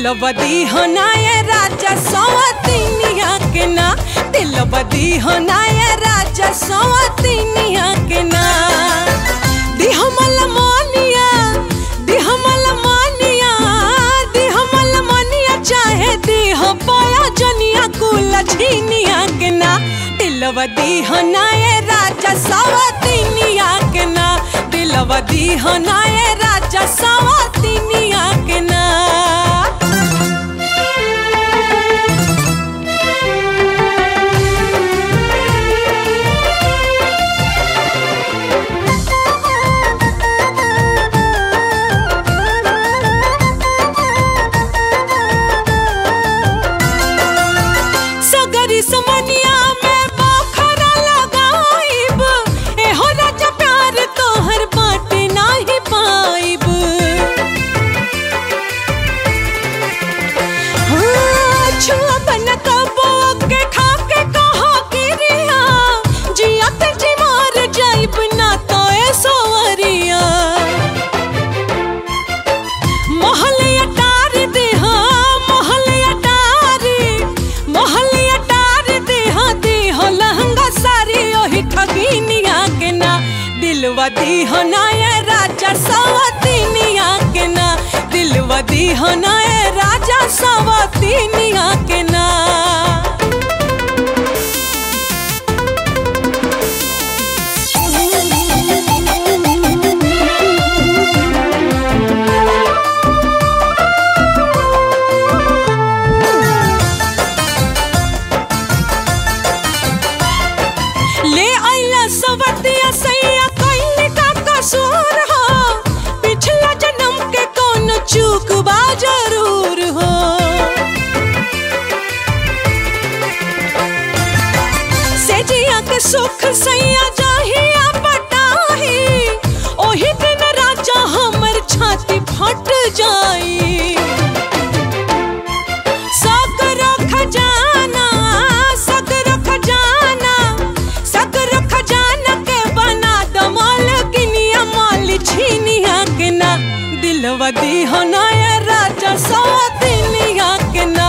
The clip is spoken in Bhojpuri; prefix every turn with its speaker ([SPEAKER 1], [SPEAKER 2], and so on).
[SPEAKER 1] दिलवदी होनाए राजा सवतिनिया के ना दिलवदी होनाए राजा सवतिनिया के ना दिहमल मानिया दिहमल मानिया दिहमल मानिया चाहे दिह पाया जनिया कुल छीनिया के ना दिलवदी होनाए राजा सवतिनिया के ना दिलवदी होनाए राजा सवतिनिया के ना सगरी समनिया में बखरा लगाइब एहो राजा प्यार तोहर बाटे नाही पाइब हाँ, छुआ बन कबो के खा के कहा गिरिया जिया ते जी मार जाइब ना तो ए सोवरिया मोहलिया टार दे हाँ मोहलिया टारी मोहलिया टार दे हाँ दे हो लहंगा सारी ओही ठगिनिया के ना दिलवा दी हो ना ये राजा सवतिनिया के ना दिलवा दी हो ना ये राजा सवतिनिया के ना ले आइला सवतिया सैया कइले का कसूर हो पिछला जन्म के कौन चूक बा जरूर हो सेजिया के सुख सैया जाहिया पटाही ओही दिन राजा हमर छाती फट जाई सगरो खजाना सगरो खजाना सगरो खजाना के बना दो मालकिनिया माल छीनिया के ना दिलवा दी हो ना ये राजा सौतिनिया के ना